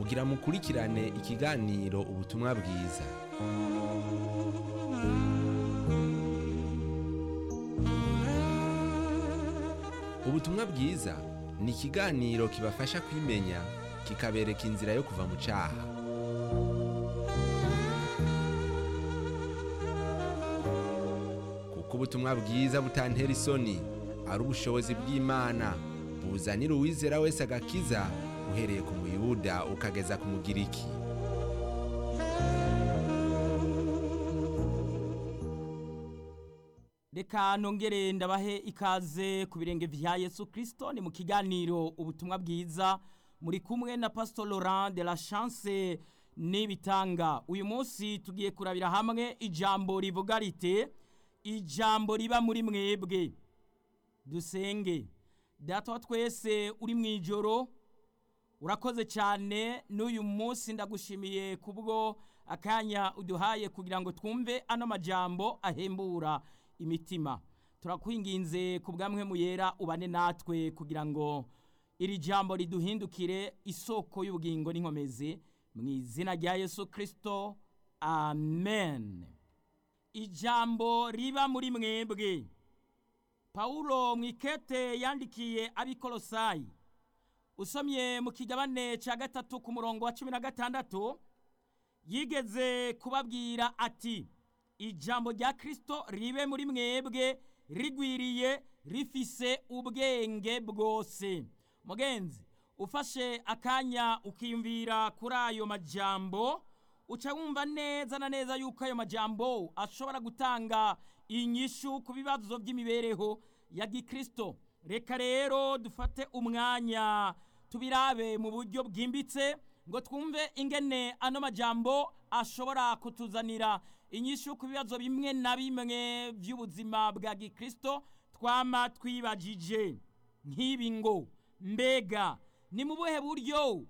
kugira mukurikirane ikiganiro ubutumwa bwiza ubutumwa bwiza ni ikiganiro kibafasha kwimenya kikabereka inzira yo kuva mu cyaha kuko ubutumwa bwiza butantera isoni ari ubushobozi bw'imana buzanira uwizera wese agakiza uhereye ku muyuda ukageza ku mugiriki reka nongere ndabahe ikaze ku birenge vya yesu kirisito ni mu kiganiro ubutumwa bwiza muri kumwe na pastor laurent de la chance n'ibitanga uyu munsi tugiye kurabira hamwe ijambo rivuga rite ijambo riba muri mwebwe dusenge data wa twese uri mu ijoro urakoze cyane n'uyu munsi ndagushimiye kubwo akanya uduhaye kugira ngo twumve ano majambo ahembura imitima turakwinginze ku bwamwe mu yera ubane natwe kugira ngo iri jambo riduhindukire isoko y'ubugingo n'inkomezi mu izina rya yesu kirisito amen ijambo riba muri mwebwe pawulo mu ikete yandikiye abikorosayi usomye mu kigabane cya gatatu ku murongo wa cumi na gatandatu yigeze kubabwira ati ijambo rya kirisito ribe muri mwebwe rigwiriye rifise ubwenge bwose mugenzi ufashe akanya ukiyumvira kuri ayo majambo uca wumva neza na neza yuko ayo majambo ashobora gutanga inyishu ku bibazo by'imibereho ya gikirisito reka rero dufate umwanya tubirabe mu buryo bwimbitse ngo twumve ingene ano majambo ashobora kutuzanira inyishu ku bibazo bimwe na bimwe by'ubuzima bwa gikirisito twama twibagije nk'ibi ngo mbega ni mu buhe buryo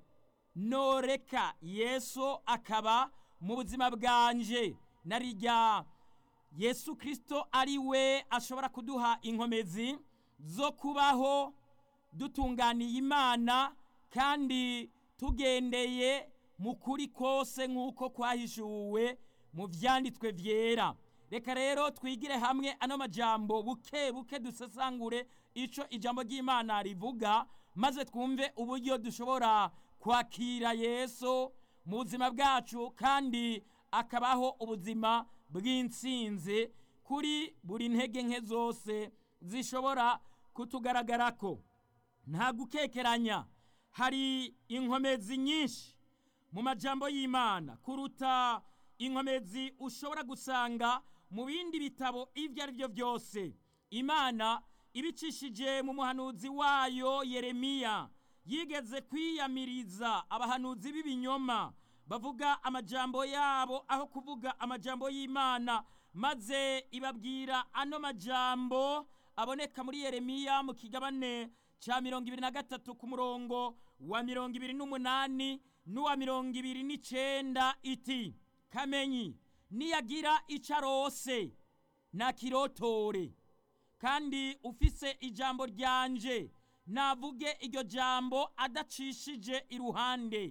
noreka yesu akaba mu buzima bwanje narijya yesu kirisito ari we ashobora kuduha inkomezi zo kubaho dutunganiye imana kandi tugendeye mu kuri kose nk'uko kwahishuwe mu byanditswe byera reka rero twigire hamwe ano majambo buke buke dusesangure icyo ijambo ry'imana rivuga maze twumve uburyo dushobora kwakira yesu mu buzima bwacu kandi akabaho ubuzima bw'insinzi kuri buri ntege nke zose zishobora kutugaragarako nta gukekeranya hari inkomezi nyinshi mu majambo y'imana kuruta inkomezi ushobora gusanga mu bindi bitabo ibyo ari byo byose imana ibicishije mu muhanuzi wayo yeremiya yigeze kwiyamiriza abahanuzi b'ibinyoma bavuga amajambo yabo aho kuvuga amajambo y'imana maze ibabwira ano majambo aboneka muri yeremiya mu kigabane cya mirongo ibiri na gatatu ku murongo wa mirongo ibiri n'umunani n'uwa mirongo ibiri n'icyenda iti kamenyi niyagira icyo arose ntakirotore kandi ufise ijambo ryanje navuge iryo jambo adacishije iruhande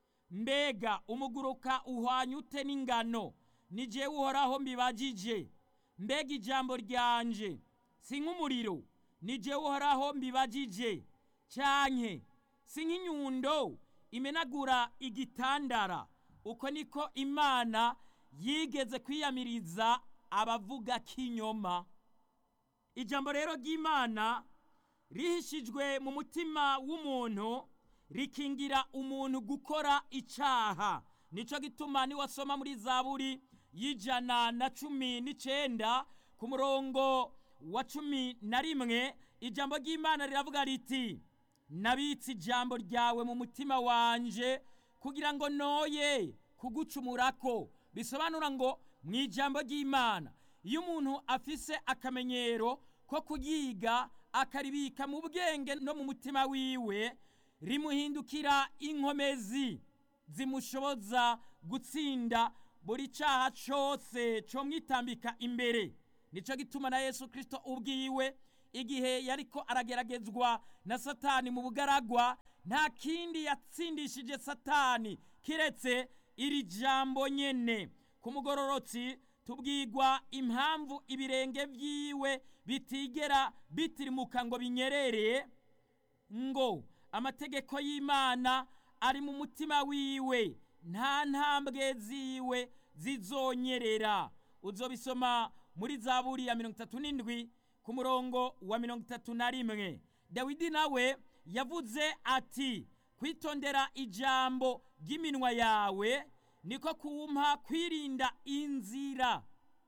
mbega umuguruka uhwanye ute n'ingano ni jewe uhoraho mbibagije mbega ijambo ryanje si nk'umuriro ni jewe uhoraho mbibagije cyanke si nk'inyundo imenagura igitandara uko niko imana yigeze kwiyamiriza abavuga k'inyoma ijambo rero ry'imana rihishijwe mu mutima w'umuntu rikingira umuntu gukora icyaha nicyo gituma niwasoma muri zaburi y'ijana na cumi n'icyenda ku murongo wa cumi na rimwe ijambo ry'imana riravuga riti nabitse ijambo ryawe mu mutima wanje kugira ngo noye kugucumurako bisobanura ngo mu ijambo ry'imana iyo umuntu afise akamenyero ko kuyiga akaribika mu bwenge no mu mutima wiwe rimuhindukira inkomezi zimushoboza gutsinda buri cyaha cyose cyo mwitambika imbere nicyo gituma na yesu kirisito ubwiwe igihe yariko arageragezwa na satani mu bugaragwa nta kindi yatsindishije satani kiretse iri jambo nyene ku mugororotsi tubwirwa impamvu ibirenge vyiwe bitigera bitirimuka ngo binyerere ngo amategeko y'imana ari mu mutima wiwe nta ntambwe ziwe zizonyerera uzobisoma muri zaburi ya mirongo itatu n'indwi ku murongo wa mirongo itatu na rimwe dawidi nawe yavuze ati kwitondera ijambo ry'iminwa yawe niko kumpa kwirinda inzira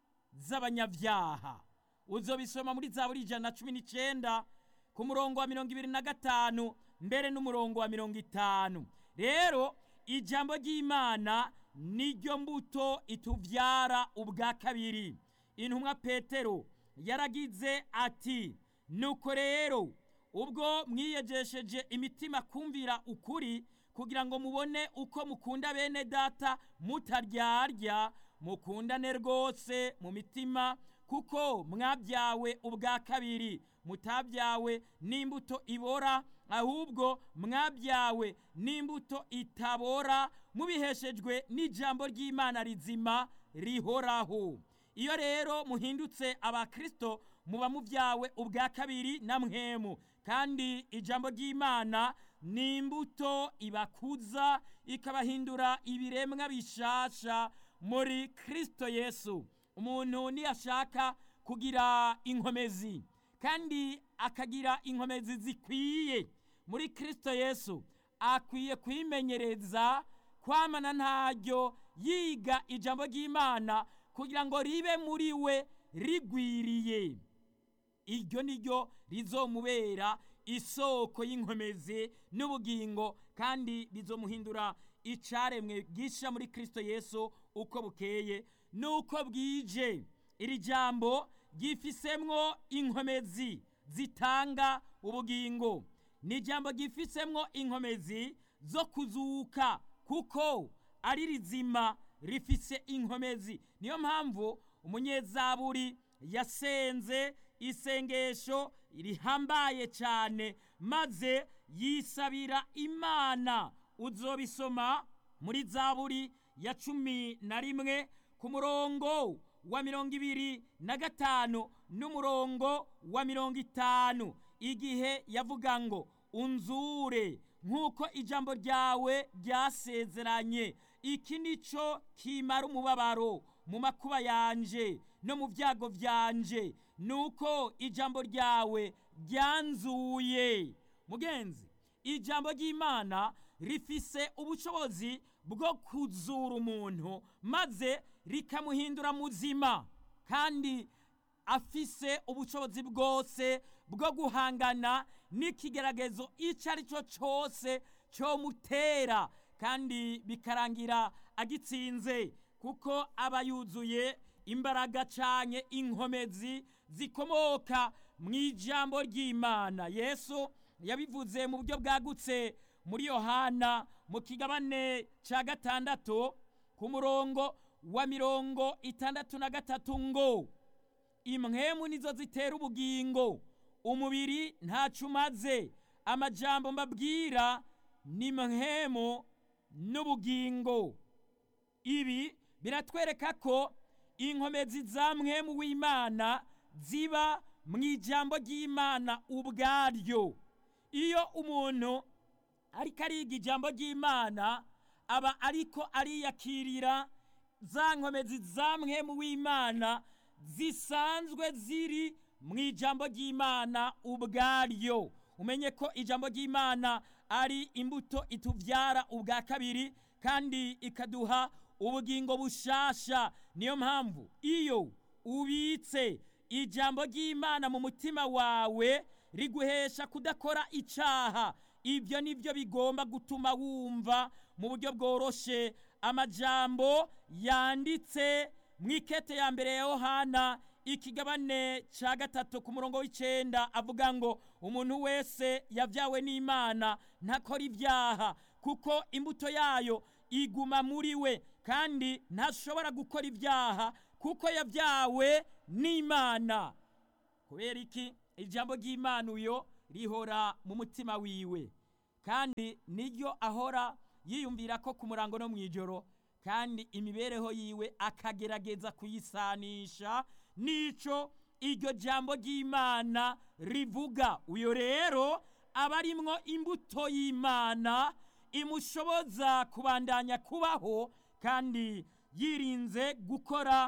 z'abanyabyaha uzobisoma muri zaburi ijana na cumi n'icyenda ku murongo wa mirongo ibiri na gatanu mbere n'umurongo wa mirongo itanu rero ijambo ry'imana niryo mbuto itubyara ubwa kabiri intumwa petero yaragize ati nuko rero ubwo mwiyegesheje imitima kumvira ukuri kugira ngo mubone uko mukunda bene data mutaryarya mukundane rwose mu mitima kuko mwabyawe ubwa kabiri mutabyawe n'imbuto ibora ahubwo mwabyawe n'imbuto itabora mubiheshejwe n'ijambo ry'imana rizima rihoraho iyo rero muhindutse abakristo muba mubyawe ubwa kabiri na mwemu kandi ijambo ry'imana ni imbuto ibakuza ikabahindura ibiremwa bishasha muri kristo yesu umuntu niyashaka kugira inkomezi kandi akagira inkomezi zikwiye muri kristo yesu akwiye kwimenyereza kwamana ntaryo yiga ijambo ry'imana kugira ngo ribe muri we rigwiriye iryo ni ryo rizomubera isoko y'inkomezi n'ubugingo kandi rizomuhindura icaremwe gisha muri kristo yesu uko bukeye nuko bwije iri jambo ryifisemwo inkomezi zitanga ubugingo ni ijambo ryifisemwo inkomezi zo kuzuka kuko ari rizima rifise inkomezi niyo mpamvu umunyezaburi yasenze isengesho rihambaye cyane maze yisabira imana uzobisoma muri zaburi ya cumi na rimwe ku murongo wa mirongo ibiri na gatanu n'umurongo wa mirongo itanu igihe yavuga ngo unzure nk'uko ijambo ryawe ryasezeranye iki ni cyo kimara umubabaro mu makuba yanje no mu byago byanje nuko ijambo ryawe ryanzuye mugenzi ijambo ry'imana rifise ubushobozi bwo kuzura umuntu maze rikamuhindura muzima kandi afise ubushobozi bwose bwo guhangana n'ikigeragezo icyo ari cyo cyose cyomutera kandi bikarangira agitsinze kuko aba yuzuye imbaraga cyane inkomezi zikomoka mu ijambo ry'imana yesu yabivuze mu buryo bwagutse muri yohana mu kigabane cya gatandatu ku murongo wa mirongo itandatu na gatatu ngo imwemu nizo zitera ubugingo umubiri ntacyo umaze amajambo mbabwira ni mwemu n'ubugingo ibi biratwereka ko inkomezi za mwemu w'imana ziba mu ijambo ry'imana ubwaryo iyo umuntu ariko ariga ijambo ry'imana aba ariko ariyakirira za nkomezi za mwemu w'imana zisanzwe ziri mu ijambo ry'imana ubwaryo umenye ko ijambo ry'imana ari imbuto itubyara ubwa kabiri kandi ikaduha ubugingo bushasha niyo mpamvu iyo ubitse ijambo ry'imana mu mutima wawe riguhesha kudakora icyaha ibyo ni byo bigomba gutuma wumva mu buryo bworoshe amajambo yanditse mu ikete ya mbere ya yohana ikigabane cya gatatu ku murongo w'icyenda avuga ngo umuntu wese yabyawe n'imana ntakora ibyaha kuko imbuto yayo iguma muri we kandi ntashobora gukora ibyaha kuko yabyawe n'imana kubera iki ijambo ry'imana uyo rihora mu mutima wiwe kandi niryo ahora yiyumvira ko ku murango no mu ijoro kandi imibereho yiwe akagerageza kuyisanisha n'ico iryo jambo ry'imana rivuga uyo rero aba arimwo imbuto y'imana imushoboza kubandanya kubaho kandi yirinze gukora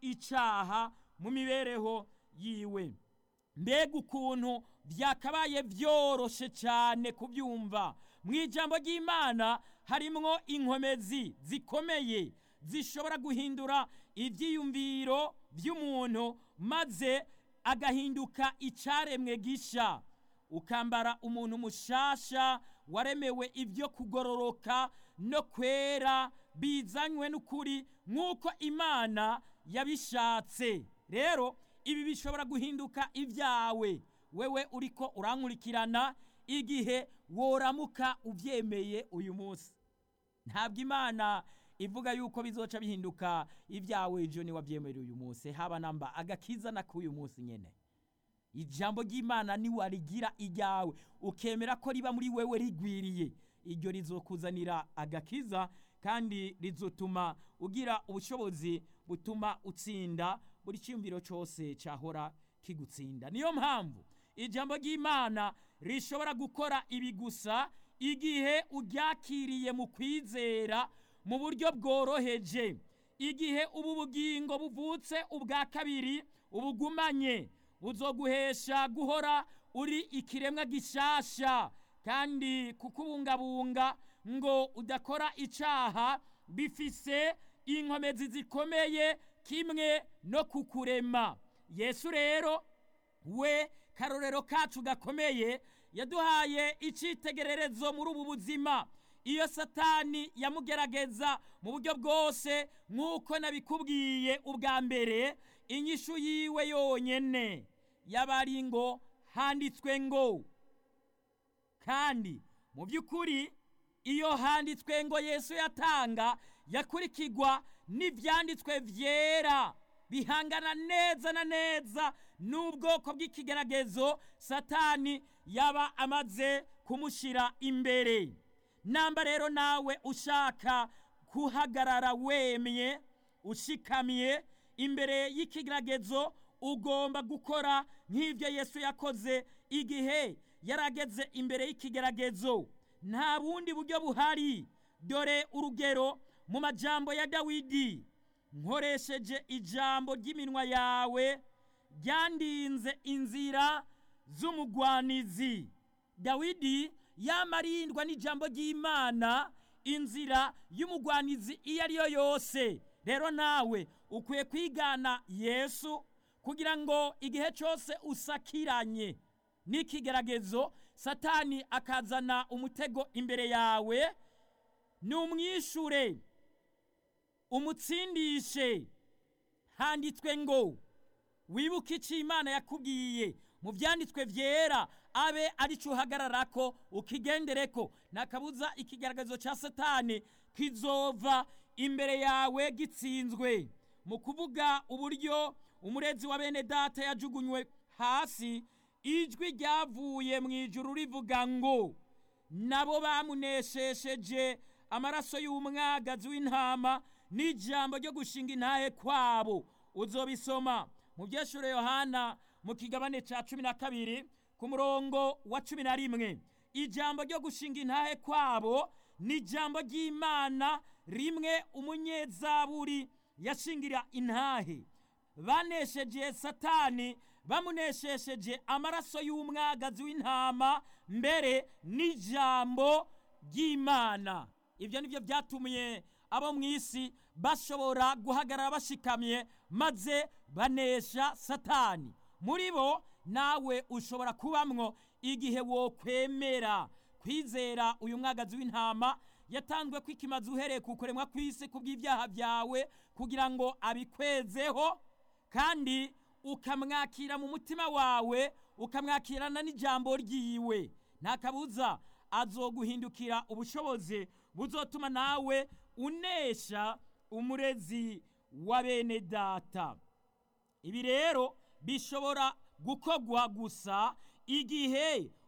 icaha mu mibereho yiwe mbega ukuntu byakabaye byoroshe cyane kubyumva mu ijambo ry'imana harimwo inkomezi zikomeye zishobora guhindura ibyiyumviro by'umuntu maze agahinduka icyaremwe gisha ukambara umuntu mushasha waremewe ibyo kugororoka no kwera bizanywe n'ukuri nk'uko imana yabishatse rero ibi bishobora guhinduka ibyawe wewe uriko urankurikirana igihe woramuka ubyemeye uyu munsi ntabwo imana ivuga yuko bizoca bihinduka ibyawe ejo niwabyemera uyu munsi haba namba agakiza n'ak'uyu munsi nyine ijambo ry'imana niwarigira iryawe ukemera ko riba muri wewe rigwiriye iryo rizokuzanira agakiza kandi rizotuma ugira ubushobozi butuma utsinda buri cyumviro cyose cyahora kigutsinda niyo mpamvu ijambo ry'imana rishobora gukora ibi gusa igihe uryakiriye mu kwizera mu buryo bworoheje igihe ubu bugingo buvutse ubwa kabiri ubugumanye buzoguhesha guhora uri ikiremwa gishasha kandi kukubungabunga ngo udakora icaha bifise inkomezi zikomeye kimwe no kukurema yesu rero we karorero kacu gakomeye yaduhaye icyitegererezo muri ubu buzima iyo satani yamugerageza mu buryo bwose nk'uko nabikubwiye ubwa mbere inyishu yiwe yonyine yaba ari ngo handitswe ngo kandi mu by'ukuri iyo handitswe ngo yesu yatanga yakurikirwa n'ibyanditswe byera bihangana neza na neza n'ubwoko bw'ikigeragezo satani yaba amaze kumushyira imbere namba rero nawe ushaka guhagarara wemye ushikamye imbere y'ikigeragezo ugomba gukora nk'ibyo yesu yakoze igihe yarageze imbere y'ikigeragezo nta bundi buryo buhari dore urugero mu majambo ya dawidi nkoresheje ijambo ry'iminwa yawe ryandinze inzira z'umugwanizi dawidi yamarindwa n'ijambo ry'imana inzira y'umugwanizi iyo ari yo yose rero nawe ukwiye kwigana yesu kugira ngo igihe cyose usakiranye n'ikigeragezo satani akazana umutego imbere yawe numwishure umutsindishe handitswe ngo wibuke icyo imana yakubwiye mu byanditswe byera abe aricyo uhagararako ukigendereko ntakabuza ikigaragazo cya satani kizova imbere yawe gitsinzwe mu kuvuga uburyo umurezi wa bene data yajugunywe hasi ijwi ryavuye mu ijuru rivuga ngo nabo bamuneshesheje amaraso y'umwagazi w'intama n'ijambo ryo gushinga intahe kwabo uzobisoma mu byeshure yohana mu kigabane cya cumi na kabiri ku murongo wa cumi na rimwe ijambo ryo gushinga intahe kwabo ni ijambo ry'imana rimwe umunyezaburi yashingira intahe banesheje satani bamuneshesheje amaraso y'umwagazi w'intama mbere n'ijambo ry'imana ibyo ni byo byatumiye abo mu isi bashobora guhagarara bashikamye maze banesha satani muri bo nawe ushobora kubamwo igihe wokwemera kwizera uyu mwagazi w'intama yatanzwe kwikimaza uhereye ku kuremwa kw'isi ku bw'ibyaha byawe kugira ngo abikwezeho kandi ukamwakira mu mutima wawe ukamwakirana n'ijambo ryiwe nta kabuza azoguhindukira ubushobozi buzotuma nawe unesha umurezi wa bene data ibi rero bishobora gukorwa gusa igihe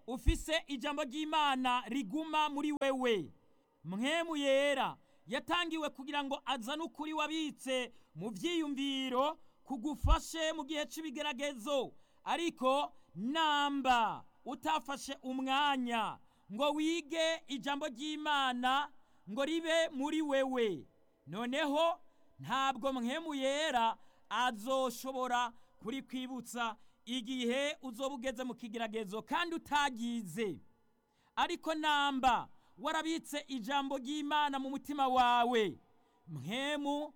ufise ijambo ry'imana riguma muri wewe mwemu yera yatangiwe kugira ngo azane ukuri wabitse mu byiyumviro kugufashe mu gihe cy'ibigeragezo ariko namba utafashe umwanya ngo wige ijambo ry'imana ngo ribe muri wewe noneho ntabwo mwemu yera azoshobora kuri kwibutsa igihe uzoba ugeze mu kigeragezo kandi utagize ariko namba warabitse ijambo ry'imana mu mutima wawe mwemu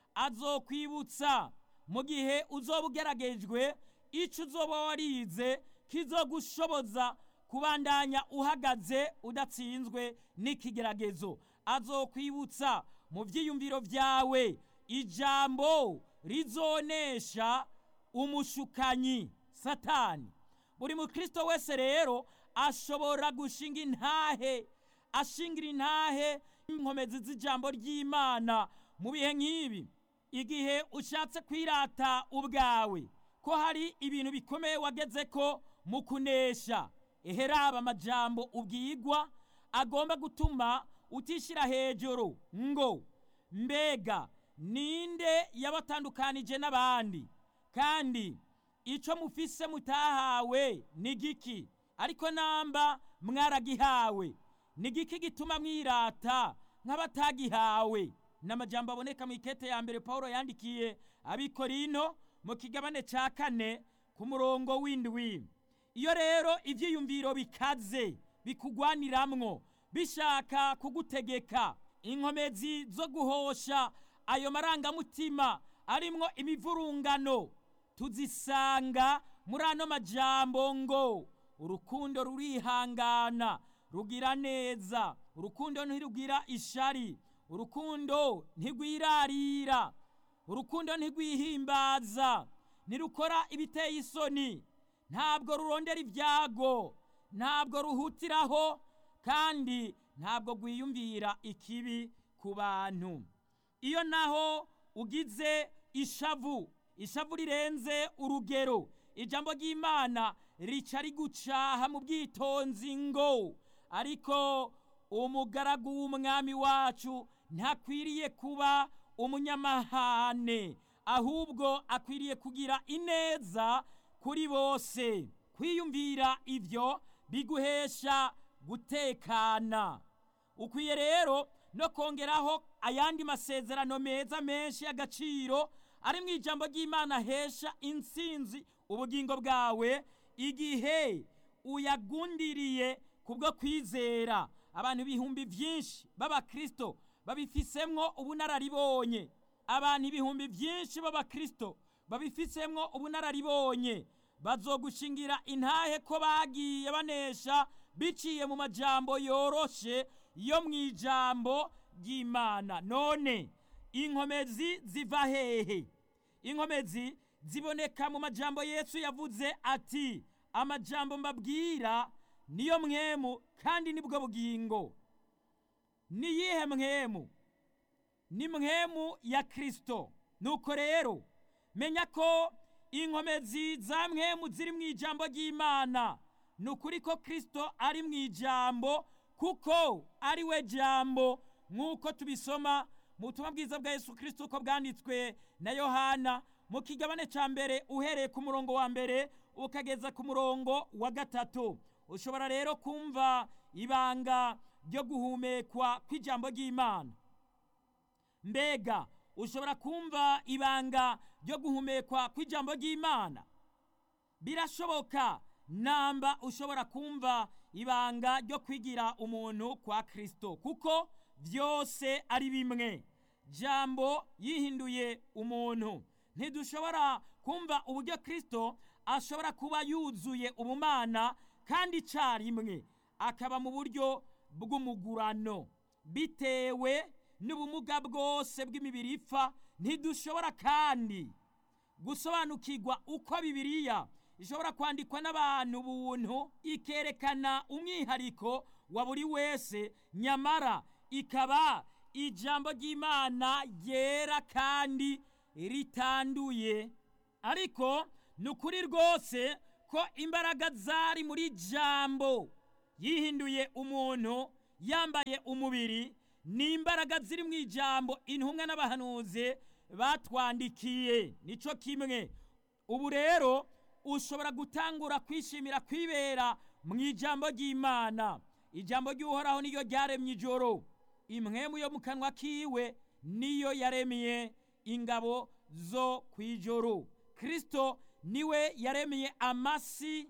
azokwibutsa mu gihe uzoba ugeragejwe icyo uzoba warize kizogushoboza kubandanya uhagaze udatsinzwe n'ikigeragezo azokwibutsa mu byiyumviro byawe ijambo rizonesha umushukanyi satani buri mukristo wese rero ashobora gushinga intahe ashingira intahe inkomezi z'ijambo ry'imana mu bihe nk'ibi igihe ushatse kwirata ubwawe ko hari ibintu bikomeye wageze ko mu kunesha eheraba amajambo ubwigwa agomba gutuma utishyira hejuru ngo mbega ninde yabatandukanije n'abandi kandi icyo mufise mutahawe ni giki ariko namba mwaragihawe ni giki gituma mwirata nk'abatagihawe ni amajambo aboneka mu ikete ya mbere paul yandikiye abikorino mu kigabane cya kane ku murongo w'indwi iyo rero ibyiyumviro bikaze bikugwaniramwo bishaka kugutegeka inkomezi zo guhosha ayo marangamutima arimwo imivurungano tuzisanga muri ano majambo ngo urukundo rurihangana rugira neza urukundo ntirugira ishari urukundo ntigwirarira urukundo ntigwihimbaza ntirukora ibiteye isoni ntabwo rurondera ibyago ntabwo ruhutiraho kandi ntabwo rwiyumvira ikibi ku bantu iyo naho ugize ishavu ishavu rirenze urugero ijambo ry'imana rica rigucaha mu bwitonzi ngo ariko umugaragu w'umwami wacu ntakwiriye kuba umunyamahane ahubwo akwiriye kugira ineza kuri bose kwiyumvira ibyo biguhesha gutekana ukwiye rero no kongeraho ayandi masezerano meza menshi y'agaciro ari mu ijambo ry'imana hesha insinzi ubugingo bwawe igihe uyagundiriye kubwo kwizera abantu ibihumbi byinshi b'abakristo babifisemwo ubunararibonye abantu ibihumbi byinshi b'abakristo babifisemwo ubunararibonye bazogushingira intahe ko bagiye banesha biciye mu majambo yoroshe yo mu ijambo ry'imana none inkomezi ziva hehe inkomezi ziboneka mu majambo yesu yavuze ati amajambo mbabwira niyo mwemu kandi nibwo bugingo ni yihe mwemu ni mwemu ya kirisito nuko rero menya ko inkomezi za mwemu ziri mu ijambo ry'imana ni ukuri ko kirisito ari mu ijambo kuko ari we jambo nk'uko tubisoma mu butumwa bwiza bwa yesu kirisito uko bwanditswe na yohana mu kigabane cya mbere uhereye ku murongo wa mbere ukageza ku murongo wa gatatu ushobora rero kumva ibanga ryo guhumekwa kw'ijambo ry'imana mbega ushobora kumva ibanga ryo guhumekwa kw'ijambo ry'imana birashoboka namba ushobora kumva ibanga ryo kwigira umuntu kwa kirisito kuko byose ari bimwe jambo yihinduye umuntu ntidushobora kumva uburyo kirisito ashobora kuba yuzuye ubumana kandi icyarimwe akaba mu buryo bw'umugurano bitewe n'ubumuga bwose bw'imibiri ipfa ntidushobora kandi gusobanukirwa uko bibiliya ishobora kwandikwa n'abantu buntu ikerekana umwihariko wa buri wese nyamara ikaba ijambo ry'imana ryera kandi ritanduye ariko ni ukuri rwose ko imbaraga zari muri jambo yihinduye umuntu yambaye umubiri ni imbaraga ziri mu ijambo intumwa n'abahanuzi batwandikiye nico kimwe ubu rero ushobora gutangura kwishimira kwibera mu ijambo ry'imana ijambo ry'uhoraho niyo ryaremye ijoro imwemu yo mu kanwa kiwe niyo yaremye ingabo zo ku ijoro kirisito niwe yaremeye amasi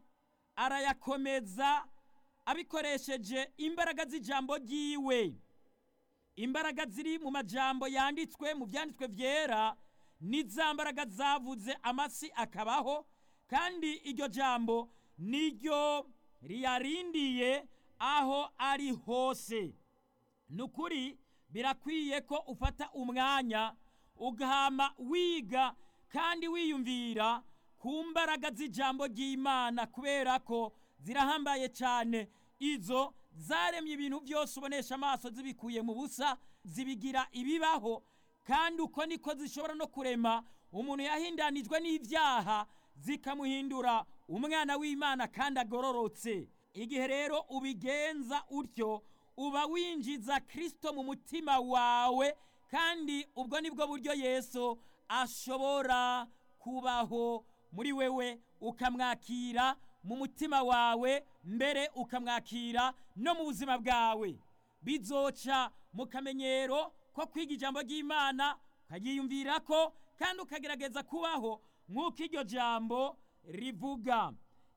arayakomeza abikoresheje imbaraga z'ijambo ry'iwe imbaraga ziri mu majambo yanditswe mu byanditswe byera ni za mbaraga zavuze amasi akabaho kandi iryo jambo niryo riyarindiye aho ari hose ni ukuri birakwiye ko ufata umwanya ugahama wiga kandi wiyumvira ku mbaraga z'ijambo ry'imana kubera ko zirahambaye cyane izo zaremye ibintu byose ubonesha amaso zibikuye mu busa zibigira ibibaho kandi uko niko zishobora no kurema umuntu yahindanijwe n'ibyaha zikamuhindura umwana w'imana kandi agororotse igihe rero ubigenza utyo uba winjiza kirisito mu mutima wawe kandi ubwo nibwo buryo yesu ashobora kubaho muri wewe ukamwakira mu mutima wawe mbere ukamwakira no mu buzima bwawe bizoca mu kamenyero ko kwiga ijambo ry'imana ukagiyumvira ko kandi ukagerageza kubaho nk'uko iryo jambo rivuga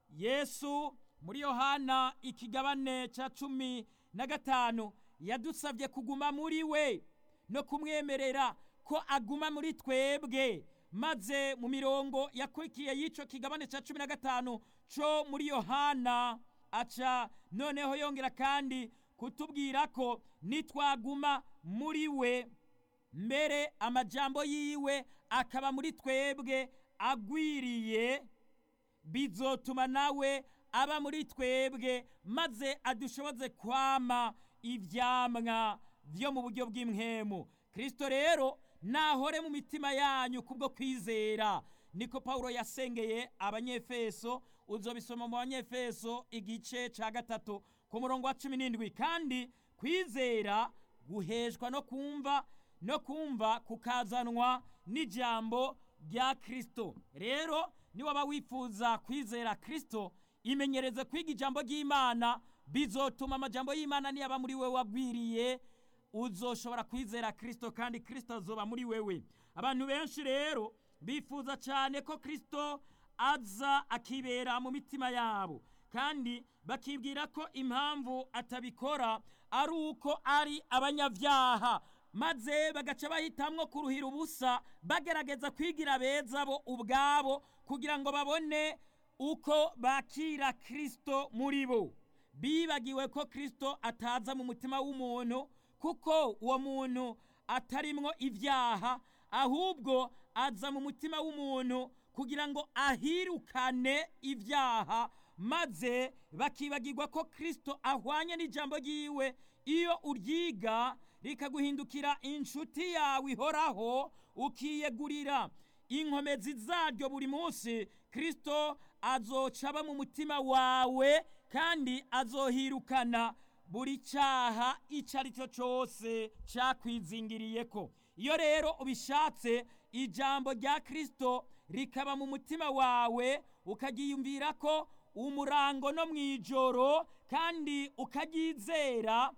yesu muri yohana ikigabane cya cumi na gatanu yadusabye kuguma muri we no kumwemerera ko aguma muri twebwe maze mu mirongo yakurikiye y'icyo kigabane cya cumi na gatanu cyo muri yohana aca noneho yongera kandi kutubwira ko nitwaguma muri we mbere amajambo yiwe akaba muri twebwe agwiriye bizotuma nawe aba muri twebwe maze adushoboze kwama ibyamwa byo mu buryo bw'imwemu kirisito rero nahore mu mitima yanyu kubwo kwizera niko paul yasengeye abanyefeso uzobisoma mu banyefeso igice cya gatatu ku murongo wa cumi n'indwi kandi kwizera guheshwa no kumva no kumva kukazanwa n'ijambo rya kirisito rero niwaba wifuza kwizera kirisito imenyereze kwiga ijambo ry'imana bizotuma amajambo y'imana niyaba muri wewe wagwiriye uzoshobora kwizera kirisito kandi kirisito azoba muri wewe abantu benshi rero bifuza cyane ko kirisito aza akibera mu mitima yabo kandi bakibwira ko impamvu atabikora ari uko ari abanyabyaha maze bagaca bahitamwo kuruhira ubusa bagerageza kwigira beza bo ubwabo kugira ngo babone uko bakira kirisito muri bo bibagiwe ko kirisito ataza mu mutima w'umuntu kuko uwo muntu atarimwo ibyaha ahubwo aza mu mutima w'umuntu kugira ngo ahirukane ibyaha maze bakibagirwa ko kirisito ahwanye n'ijambo ry'iwe iyo uryiga rikaguhindukira inshuti yawe ihoraho ukiyegurira inkomezi zaryo buri munsi kirisito azoca aba mu mutima wawe kandi azohirukana buri cyaha icyo ari cyo cyose cyakwizingiriye ko iyo rero ubishatse ijambo rya kirisito rikaba mu mutima wawe ukagiyumvira ko umurango no mu ijoro kandi ukaryizera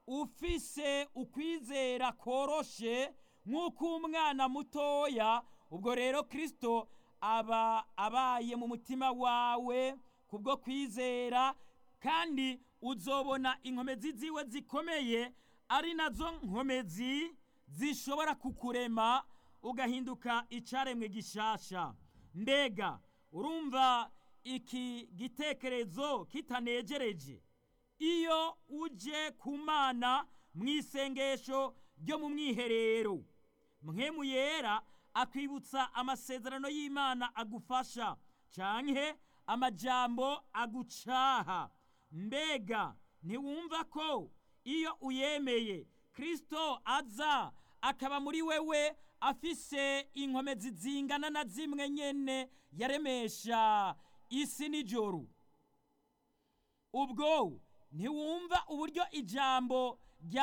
ufise ukwizera koroshe nk'uko umwana mutoya ubwo rero kirisito aba abaye mu mutima wawe kubwo kwizera kandi uzobona inkomezi ziwe zikomeye ari nazo nkomezi zishobora kukurema ugahinduka icyaremwe gishasha mbega urumva iki gitekerezo kitanegereje iyo uje ku mana mu isengesho ryo mu mwiherero mwemu yera akwibutsa amasezerano y'imana agufasha canke amajambo agucaha mbega ntiwumva ko iyo uyemeye kirisito aza akaba muri wewe afise inkomezi zingana na zimwe nyene yaremesha isi n'ijoro ubwo ntiwumva uburyo ijambo